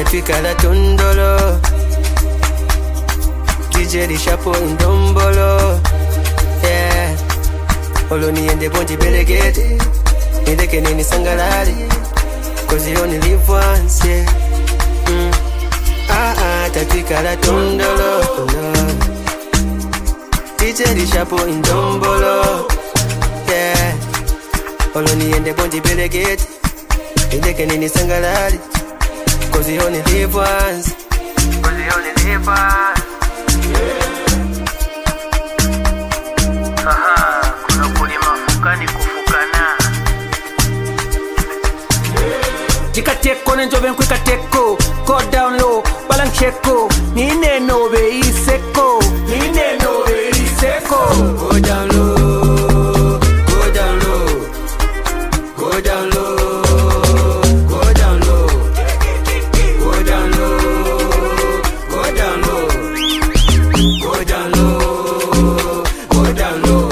tafika la tondolo DJ lishapo indombolo yeah olo niende bonji belegete nileke nini sangalali cause you only live once yeah mm. ah ah tafika la tondolo tondolo DJ lishapo indombolo yeah olo niende bonji belegete nileke nini sangalali cause you only live once cause you only live once Aha, kuna kulima fukani kufukana jikateko nenjove nkwikateko go down low balancheko nineno beiseko nineno beiseko Go down low, go down low, go down low, go down low, go down low, go down low, go down low, go down low.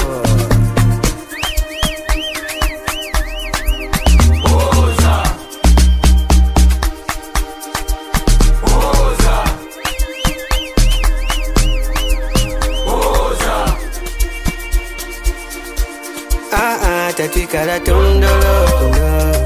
Ah ah, tafika la tondolo, tondolo.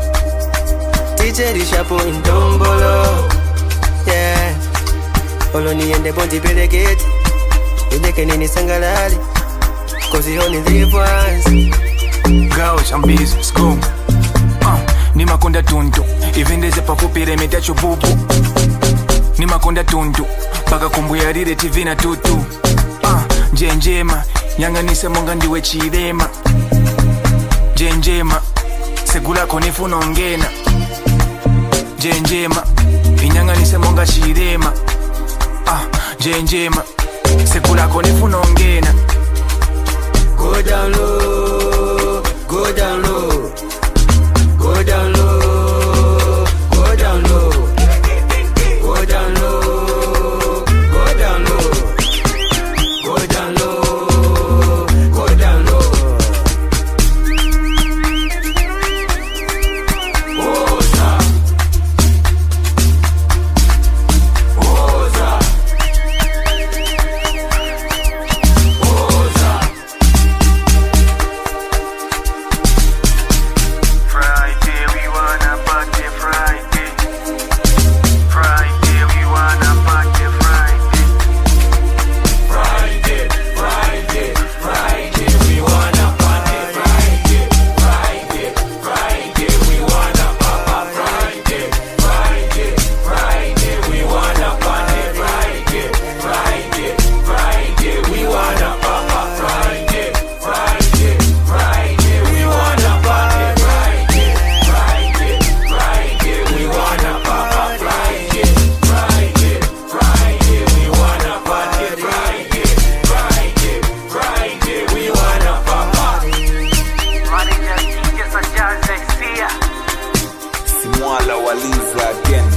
DJ lishapo indombolo, yeah. Olo niende bonji belegeti, nileke nini sangalali, cause you only live once. Girls, I'm busy, let's go. Uh, ni makonda tuntu ivendeze pakupire metacho bubu ni makonda tuntu paka kumbuyarire tv na tutu uh, njenjema nyanganise monga ndiwe chilema njenjema segulako nifuna ongena njenjema inyanganise monga chilema uh, njenjema segulako nifuna ongena Go down low, go down low, go down low, go down low, go down low, go down low, go down low, go down low. Friday, we wanna party Friday. Friday, we wanna party Friday. Manager DJ Sajaze, Sia. Simwala waliza again